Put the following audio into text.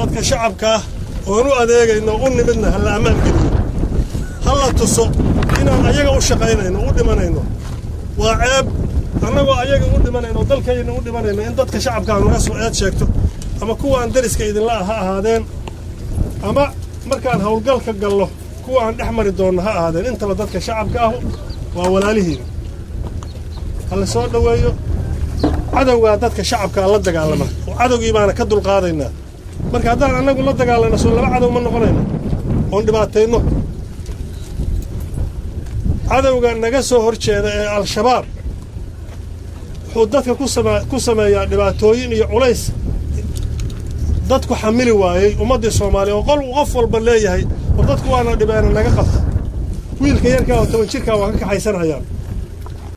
dadka shacabka ah oon u adeegayno u nimidna ha la ammaan geliyo ha la tuso inaan ayaga u shaqaynayno u dhimanayno waa ceeb annagoo ayaga u dhimanayno dalkayna u dhimanayno in dadka shacabka naga soo eed sheegto ama kuwaan dariska idinla ah ha ahaadeen ama markaan howlgalka gallo kuwa aan dhex mari doonno ha ahaadeen intaba dadka shacabka ahu waa walaalihiin ha la soo dhoweeyo cadowgaa dadka shacabkaa la dagaalama oo cadowgii baana ka dulqaadaynaa marka haddaan annagu la dagaalanno soo laba cadow ma noqonayno oon dhibaatayno cadowga naga soo hor jeeda ee al-shabaab wuxuu dadka ku sameeyaa dhibaatooyin iyo culays dadku xamili waayey ummaddii soomaaliya oo qol qof walba leeyahay war dadku waana dhibeena naga qabta wiilka yarkaa oo toban jirkaa waa ka kaxaysanayaan